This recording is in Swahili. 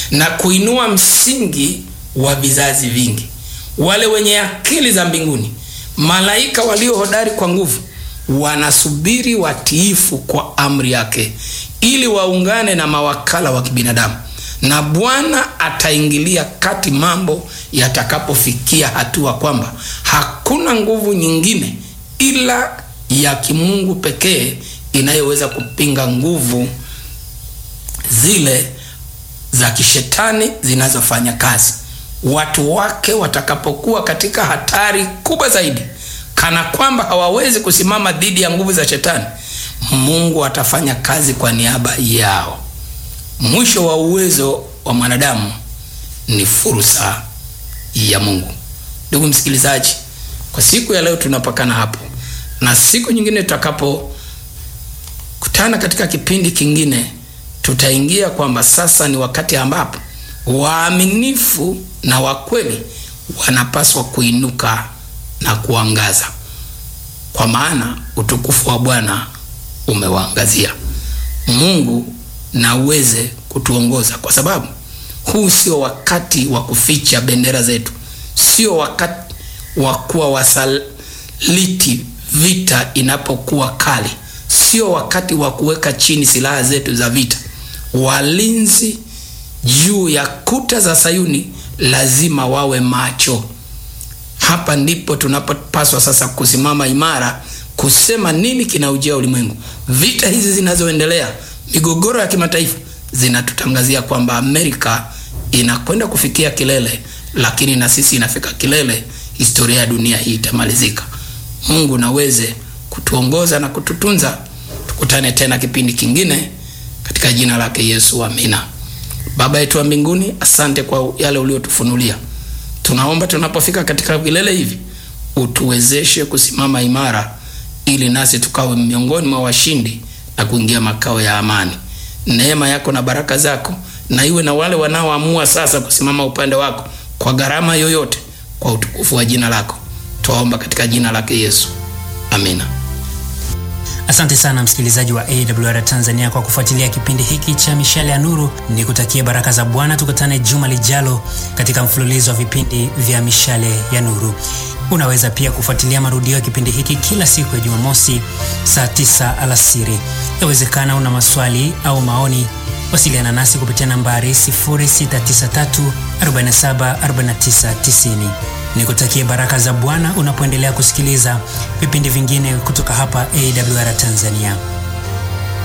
na kuinua msingi wa vizazi vingi. Wale wenye akili za mbinguni, malaika walio hodari kwa nguvu, wanasubiri watiifu kwa amri yake, ili waungane na mawakala wa kibinadamu, na Bwana ataingilia kati mambo yatakapofikia hatua kwamba hakuna nguvu nyingine ila ya kimungu pekee inayoweza kupinga nguvu zile za kishetani zinazofanya kazi. Watu wake watakapokuwa katika hatari kubwa zaidi, kana kwamba hawawezi kusimama dhidi ya nguvu za shetani, Mungu atafanya kazi kwa niaba yao. Mwisho wa uwezo wa mwanadamu ni fursa ya Mungu. Ndugu msikilizaji, kwa siku ya leo tunapakana hapo, na siku nyingine tutakapokutana katika kipindi kingine tutaingia kwamba sasa ni wakati ambapo waaminifu na wakweli wanapaswa kuinuka na kuangaza, kwa maana utukufu wa Bwana umewaangazia. Mungu na uweze kutuongoza, kwa sababu huu sio wakati wa kuficha bendera zetu, sio wakati wa kuwa wasaliti vita inapokuwa kali, sio wakati wa kuweka chini silaha zetu za vita. Walinzi juu ya kuta za Sayuni lazima wawe macho. Hapa ndipo tunapopaswa sasa kusimama imara, kusema nini kinaujia ulimwengu. Vita hizi zinazoendelea, migogoro ya kimataifa zinatutangazia kwamba Amerika inakwenda kufikia kilele, lakini na sisi inafika kilele. Historia ya dunia hii itamalizika. Mungu naweze kutuongoza na kututunza. Tukutane tena kipindi kingine katika jina lake Yesu, amina. Baba yetu wa mbinguni, asante kwa yale uliotufunulia. Tunaomba tunapofika katika vilele hivi utuwezeshe kusimama imara, ili nasi tukawe miongoni mwa washindi na kuingia makao ya amani. Neema yako na baraka zako na iwe na wale wanaoamua sasa kusimama upande wako kwa gharama yoyote, kwa utukufu wa jina lako. Twaomba katika jina lake Yesu, amina. Asante sana msikilizaji wa AWR Tanzania kwa kufuatilia kipindi hiki cha Mishale ya Nuru. Ni kutakie baraka za Bwana. Tukutane juma lijalo katika mfululizo wa vipindi vya Mishale ya Nuru. Unaweza pia kufuatilia marudio ya kipindi hiki kila siku ya Jumamosi saa 9 alasiri. Yawezekana una maswali au maoni, wasiliana nasi kupitia nambari 0693474990. Nikutakie baraka za Bwana unapoendelea kusikiliza vipindi vingine kutoka hapa AWR Tanzania.